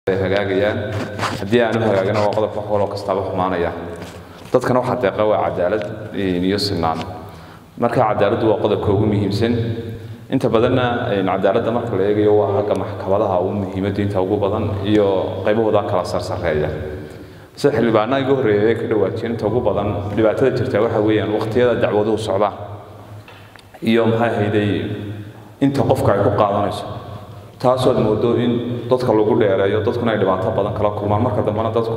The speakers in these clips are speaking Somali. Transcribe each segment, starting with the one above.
ay hagaagayaan haddii aanu hagaagina waa qodob wax waloo kastaaba xumaanaya dadkana waxaa deeqa waa cadaalad iyo sinaan marka cadaaladdu waa qodobka ugu muhiimsan inta badanna cadaaladda marka la eegayo waa xagga maxkamadaha ugu muhiimadda inta ugu badan iyo qaybahooda kala sarsareeya sida xildhibaanaha iga horreeya ee ka dhawaajiyeen inta ugu badan dhibaatada jirta waxa weeyaan waqtiyada dacwaduhu socdaan iyo maxay ahayday inta qofka ay ku qaadanayso taasood moodo in dadka lagu dheereeyo dadkuna ay dhibaato badan kala kulmaan marka dambena dadku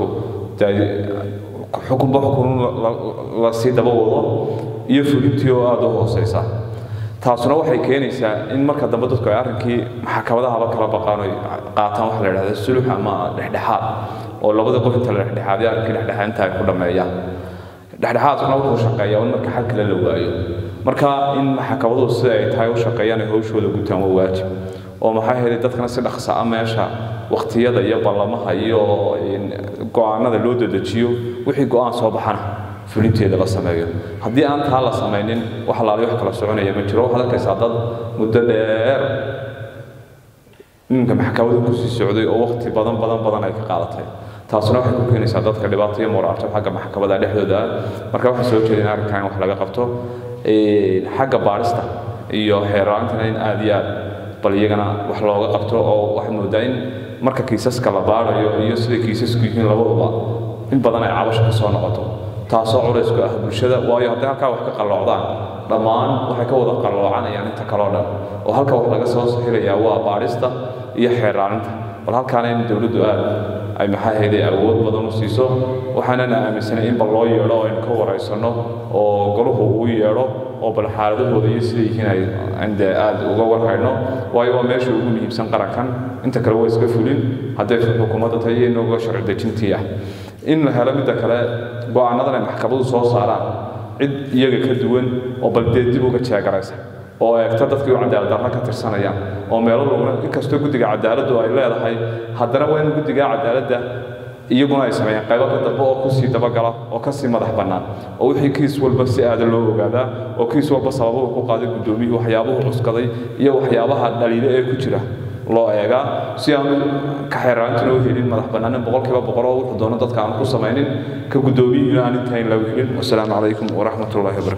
xukunba xukun la sii daba wado iyo fulintii oo aada u hooseysa taasuna waxay keenaysaa in marka dambe dadku ay arrinkii maxkamadahaba kala baqaan oy qaataan waxa la idhahda sulux ama dhexdhexaad oo labada qof inta la dhexdhexaadiyo arrinkii dhexdhexaad inta ay ku dhammeeyaan dhexdhexaadkuna wuxuu shaqeeyaa in marka xal kale la waayo marka in maxkamaduhu sida ay tahay u shaqeeyaan ay hawshooda gutaan waa waajib oo maxaa yeelay dadkana si dhaqsa ah meesha waqtiyada iyo ballamaha iyo go-aanada loo dedejiyo wixii go-aan soo baxana fulinteeda la sameeyo haddii aan taa la samaynin wax alaali wax kala soconaya ma jiro waxaad arkaysaa dad muddo dheer ninka maxkamadu kusii socday oo waqti badan badan badan ay ka qaadatay taasuna waxay ku keenaysaa dadka dhibaato iyo muraarto xagga maxkamada dhexdooda ah marka waxaa soo jeedin arrinkan in wax laga qabto xagga baadhista iyo xeeraantana in aada iyo aad bal iyagana wax looga qabto oo waxaad moodaa in marka kiisaska la baarayo iyo sida kiisasku yihiin labaduba in badan ay cabasho ka soo noqoto taasoo culaysku ah bulshada waayo hadday halkaa wax ka qalloocdaan dhammaan waxay ka wada qalloocanayaan inta kaloo dhan oo halka wax laga soo saxilayaa waa baadhista iyo xeeraaninta bal halkaana in dowladdu aad ay maxaa hayday awood badan u siiso waxaanana aaminsanay in bal loo yeedho oo aynu ka waraysanno oo golahu uu yeedho oo bal xaaladahooda iyo sida yihiin ay inde aada uga warhayno waayo waa meesha ugu muhiimsan qarankan inta kale waa iska fulin hadday xukuumadda tahay iyo inooga sharci dejintii ah in la helo midda kale go-aanadan ay maxkamadu soo saaraan cid iyaga ka duwan oo bal dee dib uga jeegaraysa oo eegta dadkii u cadaalad darra ka tirsanayaan oo meelo laguna inkastoo guddiga cadaaladdu ay leedahay haddana waa in guddiga cadaaladda iyaguna ay sameeyaan qaybo ka dambe oo kusii dabagala oo kasii madax bannaan oo wixii kiis walba si aada loo ogaadaa oo kiis walba sababuhu ku qaaday guddoomiyuhu waxyaabuhu cuskaday iyo waxyaabaha dhaliilo ee ku jira loo eegaa si aanu ka xeeraantuna u helin madax bannaanin boqolkiiba boqol oo wuxuu doono dadka aan ku samaynin ka guddoomiyuhuna aan intayn lagu helin wasalaamu calaykum waraxmatullahi wabarakatu